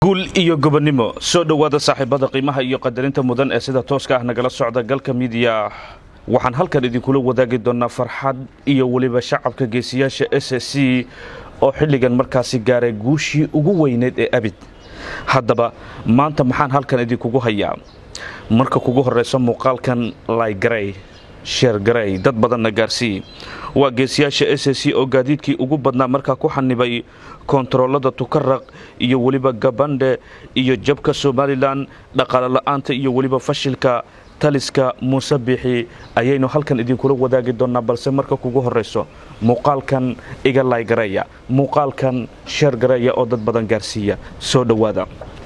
guul iyo gobonnimo soo dhowaada saaxiibada qiimaha iyo qadarinta mudan ee sida tooska ah nagala socda galka midiya waxaan halkan idinkula wadaagi doonaa farxad iyo weliba shacabka geesiyaasha s s c oo xilligan markaasi gaaray guushii ugu weyneed ee abid haddaba maanta maxaan halkan idinkugu hayaa marka kugu horeysa muuqaalkan laygarey sheergarey dad badanna gaarsii waa geesiyaasha s s c oo gaadiidkii ugu badnaa markaa ku xanibay koontaroolada tukaraq iyo weliba gabandhe iyo jabka somalilan dhaqaale la-aanta iyo weliba fashilka taliska muuse biixi ayaynu halkan idinkula wadaagi doonaa balse marka kugu horeyso muuqaalkan iga laygareeya muuqaalkan sheergareeya oo dad badan gaarsiiya soo dhowaada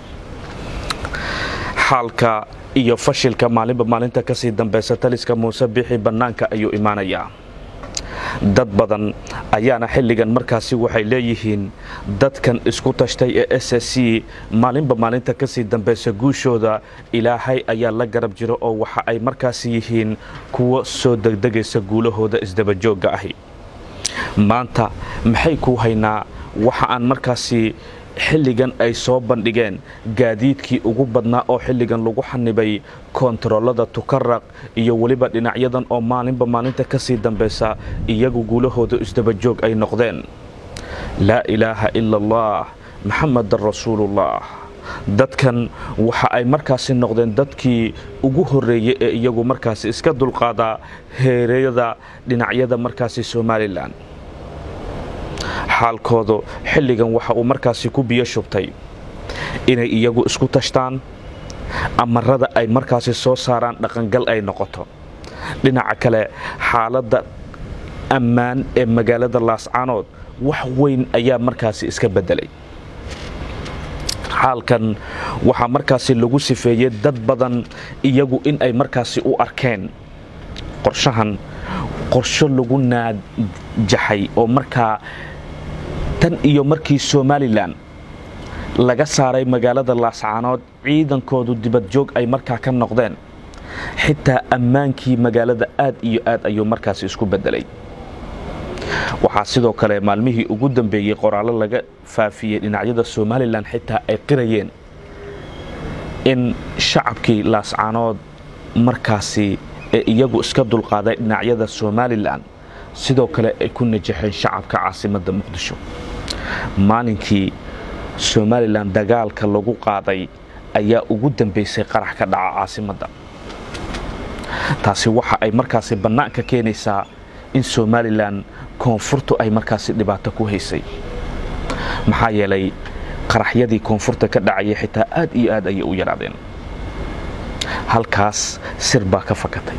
xaalka iyo fashilka maalinba maalinta kasii dambeysa taliska muuse biixi bannaanka ayuu imaanayaa dad badan ayaana xilligan markaasi waxay leeyihiin dadkan isku tashtay ee s s c maalinba maalinta kasii dambeysa guushooda ilaahay ayaa la garab jiro oo waxa ay markaasi yihiin kuwo soo degdegaysa guulahooda isdabajoogga ahi maanta maxay kuu haynaa waxa aan markaasi xilligan ay soo bandhigeen gaadiidkii ugu badnaa oo xilligan lagu xanibay koontaroolada tukaraq iyo weliba dhinacyadan oo maalinba maalinta kasii dambeysa iyagu guulahooda isdabajoog ay noqdeen laa ilaaha ila allah maxamadan rasuulullah dadkan waxa ay markaasi noqdeen dadkii ugu horreeyey ee iyagu markaasi iska dulqaada heereyada dhinacyada markaasi somalilan xaalkoodu xilligan waxa uu markaasi ku biyo shubtay inay iyagu isku tashtaan amarada ay markaasi soo saaraan dhaqangal ay noqoto dhinaca kale xaaladda ammaan ee magaalada laascaanood wax weyn ayaa markaasi iska beddelay xaalkan waxaa markaasi lagu sifeeyey dad badan iyagu in ay markaasi u arkeen qorshahan qorsho lagu naajaxay oo markaa tan iyo markii somalilan laga saaray magaalada laascaanood ciidankoodu dibadjoog ay markaa ka noqdeen xitaa ammaankii magaalada aad iyo aad ayuu markaasi isku beddelay waxaa sidoo kale maalmihii ugu dambeeyey qoraallo laga faafiyey dhinacyada somalilan xitaa ay qirayeen in shacabkii laascaanood markaasi ee iyagu iska dulqaaday dhinacyada somalilan sidoo kale ay ku najaxeen shacabka caasimadda muqdisho maalinkii somalilan dagaalka lagu qaaday ayaa ugu dambeysay qarax ka dhaca caasimadda taasi waxa ay markaasi bannaanka keenaysaa in somalilan koonfurtu ay markaasi dhibaato ku haysay maxaa yeelay qaraxyadii koonfurta ka dhacayay xitaa aad iyo aad ayay u yaraadeen halkaas sir baa ka fakatay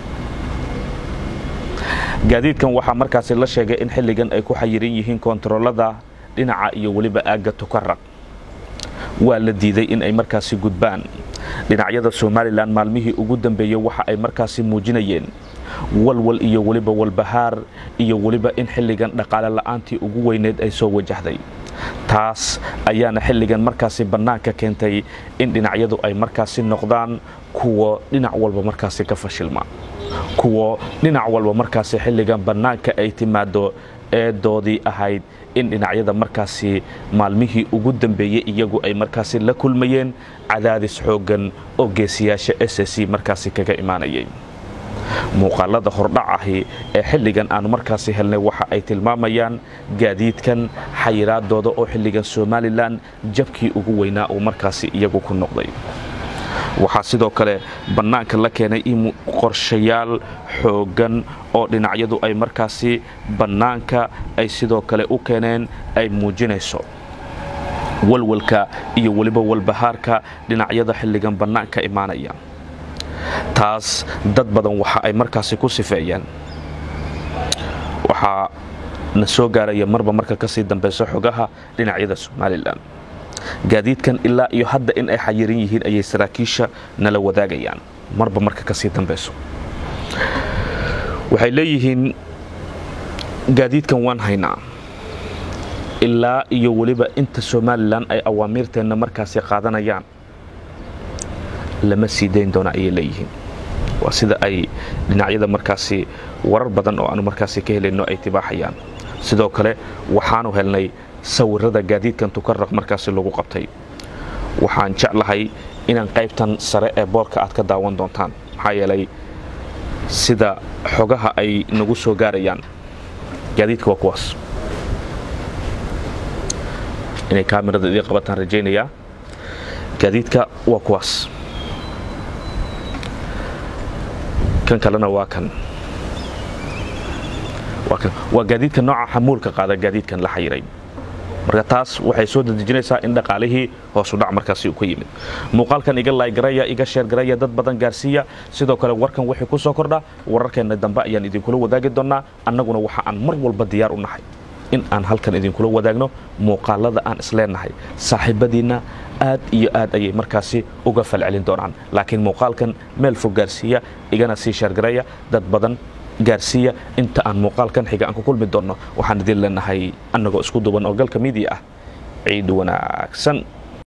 gaadiidkan waxaa markaasi la sheegay in xilligan ay ku xayiran yihiin koontaroolada dhinaca iyo weliba aagga tukaraq waa la diiday in ay markaasi gudbaan dhinacyada somalilan maalmihii ugu dambeeyey waxa ay markaasi muujinayeen walwal iyo weliba walbahaar iyo weliba in xilligan dhaqaale la'aantii ugu weyneed ay soo wajahday taas ayaana xilligan markaasi bannaanka keentay in dhinacyadu ay markaasi noqdaan kuwa dhinac walba markaasi ka fashilma kuwo dhinac walba markaasi xilligan bannaanka ay timaado eedoodii ahayd in dhinacyada markaasi maalmihii ugu dambeeyey iyagu ay markaasi la kulmayeen cadaadis xooggan oo geesiyaasha s s c markaasi kaga imaanayay muuqaalada hordhac ahi ee xilligan aanu markaasi helnay waxa ay tilmaamayaan gaadiidkan xayiraadooda oo xilligan somalilan jabkii ugu weynaa uu markaasi iyagu ku noqday waxaa sidoo kale bannaanka la keenay in qorshayaal xooggan oo dhinacyadu ay markaasi bannaanka ay sidoo kale u keeneen ay muujinayso walwalka iyo weliba walbahaarka dhinacyada xilligan bannaanka imaanaya taas dad badan waxa ay markaasi ku sifeeyeen waxaa na soo gaaraya marba marka kasii dambeyso xogaha dhinacyada somalilan gaadiidkan ilaa iyo hadda in ay xayiran yihiin ayay saraakiisha nala wadaagayaan marba marka kasii dambeyso waxay leeyihiin gaadiidkan waan haynaa ilaa iyo weliba inta somalilan ay awaamiirteenna markaasi qaadanayaan lama sii dayn doona ayay leeyihiin waa sida ay dhinacyada markaasi warar badan oo aanu markaasi ka helayno ay tibaaxayaan sidoo kale waxaanu helnay sawirada gaadiidkan tukaraq markaasi lagu qabtay waxaan jeclahay inaan qaybtan sare ee boorka aad ka daawan doontaan maxaa yeelay sida xogaha ay nagu soo gaarayaan gaadiidka waa kuwaas inay kaamirada idii qabataan rajaynayaa gaadiidka waa kuwaas kan kalena waa kan waa gaadiidka nooca xamuulka qaada gaadiidkan la xayiray marka taas waxay soo dadejinaysaa in dhaqaalihii hoosudhac markaasi uu ka yimid muuqaalkan iga laaygaraya iga sheergaraya dad badan gaarsiiya sidoo kale warkan wixii ku soo kordha wararkeenna dambe ayaan idinkula wadaagi doonnaa annaguna waxa aan mar walba diyaar u nahay in aan halkan idinkula wadaagno muuqaalada aan isleenahay saaxiibadiinna aad iyo aad ayay markaasi uga falcelin doonaan laakiin muuqaalkan meel fog gaarsiiya igana sii sheergaraya dad badan gaarsiiya inta aan muuqaalkan xiga aan ku kulmi doonno waxaan idin leenahay annagoo isku duban oo galka midia ah ciid wanaagsan